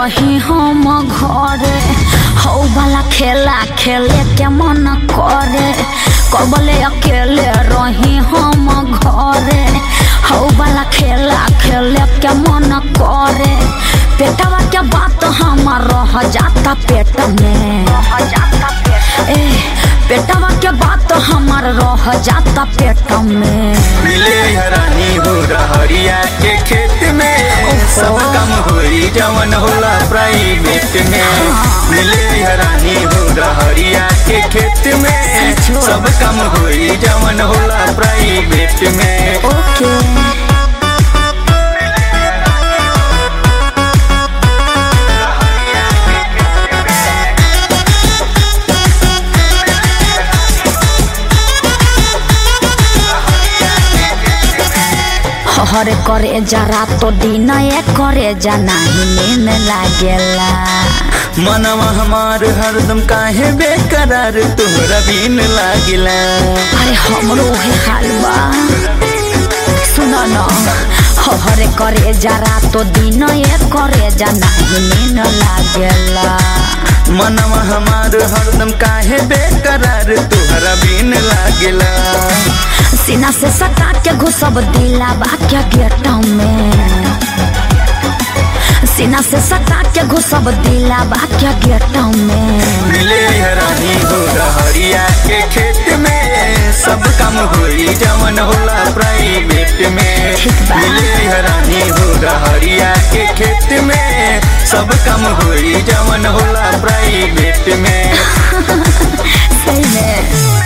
रही हम घरे हौ वाला खेला खेले के मन करे कबले अकेले रही हम घरे हौ वाला खेला खेले के मन करे पेटवा के बात हमार रह जाता पेट में ए पेटवा के बात हमार रह जाता पेट में मिले हरानी हो रहरिया के खेत में सब काम होई जवन होला प्राइवेट में मिले हरानी हो रहरिया के खेत में सचो। सब काम होई जवन होला प्राइवेट में ओके हरे करे जरा तो दिन ए करे जा नहीं नींद लागेला मनवा हमार हरदम काहे बेकरार तोहरा बिन लागिला अरे हमरो हे हाल बा सुन न हरे करे जरा तो दिन ए करे जा नहीं नींद लागेला मनवा हमार हरदम काहे बेकरार तोहरा बिन लागिला सीना से सटा के घुसब दिला बाक्या गेट में सीना से सटा के घुसब दिला बाक्या गेट में मिले हरानी हो रहरिया के खेत में सब काम होई जवन होला प्राइवेट में ठीक बा। मिले हरानी हो रहरिया के खेत में सब काम होई जवन होला प्राइवेट में सही में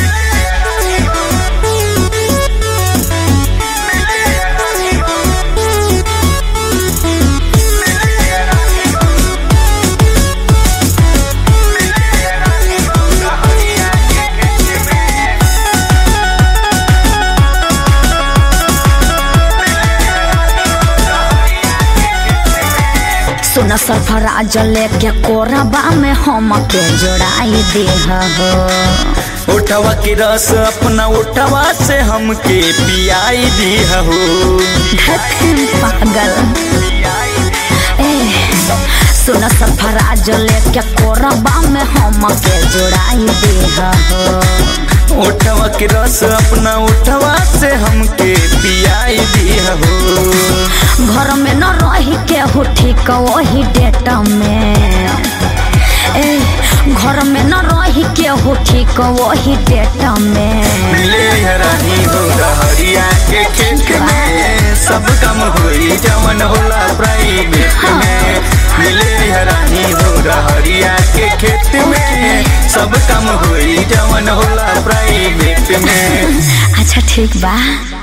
सुन सरफराज लेके कोरबा में हम के जोड़ाई दे हो उठवा के रस अपना उठवा से हमके पियाई दी हो धतिन पागल ए सुन सरफराज लेके कोरबा में हम के जोड़ाई दे हो उठवा के रस अपना उठवा से हमके पियाई दी हो घर में न रही के हो ठीक वही डेट में ए घर में न रही के हो ठीक वही डेट में मिले हरानी हो रहरिया के खेत में सब काम होई जवन होला प्राइवेट में मिले हरानी हो रहरिया के खेत में सब काम होई जवन होला प्राइवेट में अच्छा ठीक बा